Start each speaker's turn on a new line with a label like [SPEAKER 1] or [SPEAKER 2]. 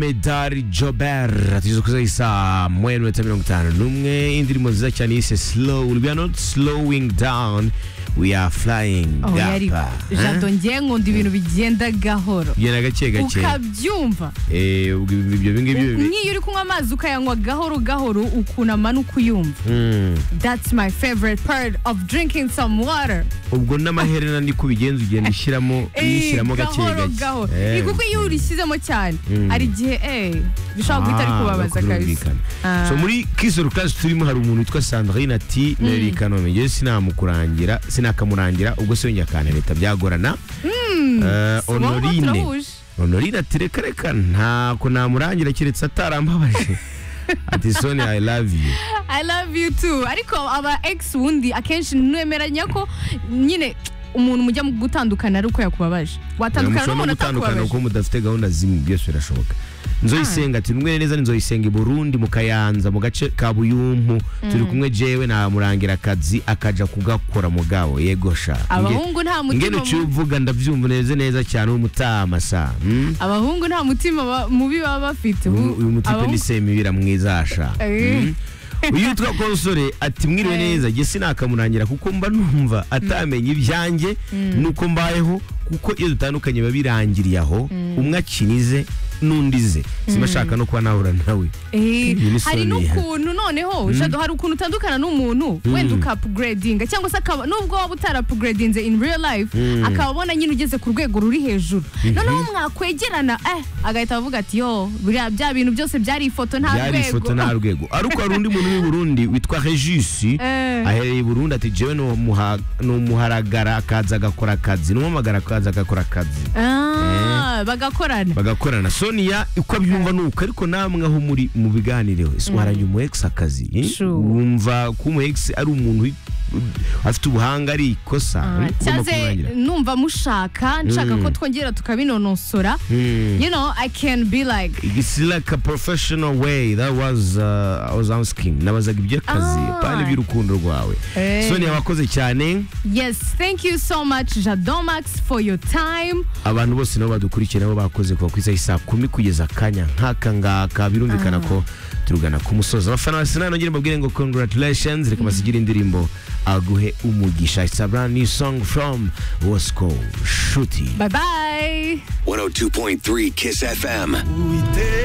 [SPEAKER 1] umedari jobert tugeze ku isaha y'isaha mwe n'iminota mirongo itanu n'umwe indirimbo nziza cyane yise slow we are not slowing down we are flying
[SPEAKER 2] aho yari jado ngiye nkunda ibintu bigenda gahoro
[SPEAKER 1] genda gake gake
[SPEAKER 2] ukabyumva
[SPEAKER 1] Eh, ubwo ibyo ngibyo
[SPEAKER 2] nk'iyo uri kunywa amazi ukayanywa gahoro gahoro ukunama n'ukuyumva that's my favorite part of drinking some water
[SPEAKER 1] ubwo n'amaherena ni ko ubigenza ugenda ushyiramo
[SPEAKER 2] Eh,
[SPEAKER 1] uyishyiramo gake
[SPEAKER 2] gahoro gahoro Eh, kuko iyo urishyizemo cyane hari igihe eh, bishobora guhita bikubabaza kabisa Ah.
[SPEAKER 1] so muri kisoro class turimo hari umuntu witwa sandrine ati meri kanombe njyewe sinamukurangira sinakamurangira ubwo se yongera akana leta byagorana Eh,
[SPEAKER 2] Si wowe uba
[SPEAKER 1] honorine
[SPEAKER 2] turahuje.
[SPEAKER 1] honorine ati reka reka ntabwo namurangira keretse atarambabaje ati soni i love you
[SPEAKER 2] I love you too ariko aba ex wundi akenshi nwemeranya ko nyine umuntu mujya mu gutandukana ari uko yakubabaje watandukana
[SPEAKER 1] mushobora no
[SPEAKER 2] n'umuntu
[SPEAKER 1] gutandukana
[SPEAKER 2] atakubabaje
[SPEAKER 1] kuko mudafite gahunda zimwe byose birashoboka nzoyisenga ati numwe neza ni nzoyisenga i burundi mu kayanza mu gace ka buyumpu turi kumwe jewe namurangira akazi akaja kugakora mugabo yego sha
[SPEAKER 2] abahungu nta
[SPEAKER 1] ngene
[SPEAKER 2] mutima
[SPEAKER 1] uciye
[SPEAKER 2] mu-
[SPEAKER 1] uvuga ndabyumva neze neza cyane w'umutama sa hmm?
[SPEAKER 2] abahungu nta mutima ba- mubi baba bafite
[SPEAKER 1] uyu uyu mutipe ni
[SPEAKER 2] Abahungu-
[SPEAKER 1] semibira mwiza sha
[SPEAKER 2] Eh.
[SPEAKER 1] Hmm? uyu yitwa konsore ati mwiriwe
[SPEAKER 2] Eh.
[SPEAKER 1] neza jye sinakamurangira kuko mba numva atamenye ibyanjye nuko mbayeho kuko iyo dutandukanye biba birangiriye aho umwe akinize n'undi ze simashaka no kuba nahura nawe
[SPEAKER 2] Eh,
[SPEAKER 1] Iyi ni
[SPEAKER 2] hari
[SPEAKER 1] Sony.
[SPEAKER 2] n'ukuntu noneho Jado, hari ukuntu utandukana n'umuntu wenda ukapuguredinga cyangwa se akaba nubwo waba utarapuguredinze in real life akaba abona nyine ugeze ku rwego ruri hejuru noneho mwakwegerana eh agahita avuga ati yo buriya bya bintu byose byari ifoto nta
[SPEAKER 1] byari ifoto nta
[SPEAKER 2] rwego
[SPEAKER 1] rwego ariko hari undi muntu w'i burundi witwa regisi
[SPEAKER 2] Eh.
[SPEAKER 1] ahereye i burundi ati jewe ni umuha- ni umuharagara akaza agakora akazi ni umuhamagara akaza agakora akazi
[SPEAKER 2] Ah, bagakorana
[SPEAKER 1] bagakorana sonia uko abyumva ni uko ariko namwe aho muri mu biganireho ese waranye umu ex akazi eh?
[SPEAKER 2] Sure.
[SPEAKER 1] wumva ko umu ex ari umuntu wi- afite ubuhanga ari ikosa eh? ugomba
[SPEAKER 2] cyaze
[SPEAKER 1] kumwangira.
[SPEAKER 2] numva mushaka nshaka ko twongera tukabinonosora
[SPEAKER 1] Mm.
[SPEAKER 2] you know i can be like
[SPEAKER 1] It's like a professional way that was uh, I was asking nabazaga iby'akazi
[SPEAKER 2] Ah.
[SPEAKER 1] pana iby'urukundo rwawe
[SPEAKER 2] Eh.
[SPEAKER 1] sonia wakoze cyane
[SPEAKER 2] yes thank you so much jadomax for your time
[SPEAKER 1] abantu bose nabo badukurikira nabo bakoze kuva ku isaha isaa kumi kugeza akanya nk'aka ngaka birumvikana ko turugana ku musozi abafana basi nta nongere mbabwire ngo congratulations reka basigire indirimbo aguhe umugisha it's a brand new song from Bosco Shuti
[SPEAKER 2] bye bye
[SPEAKER 3] 102.3 Kiss FM.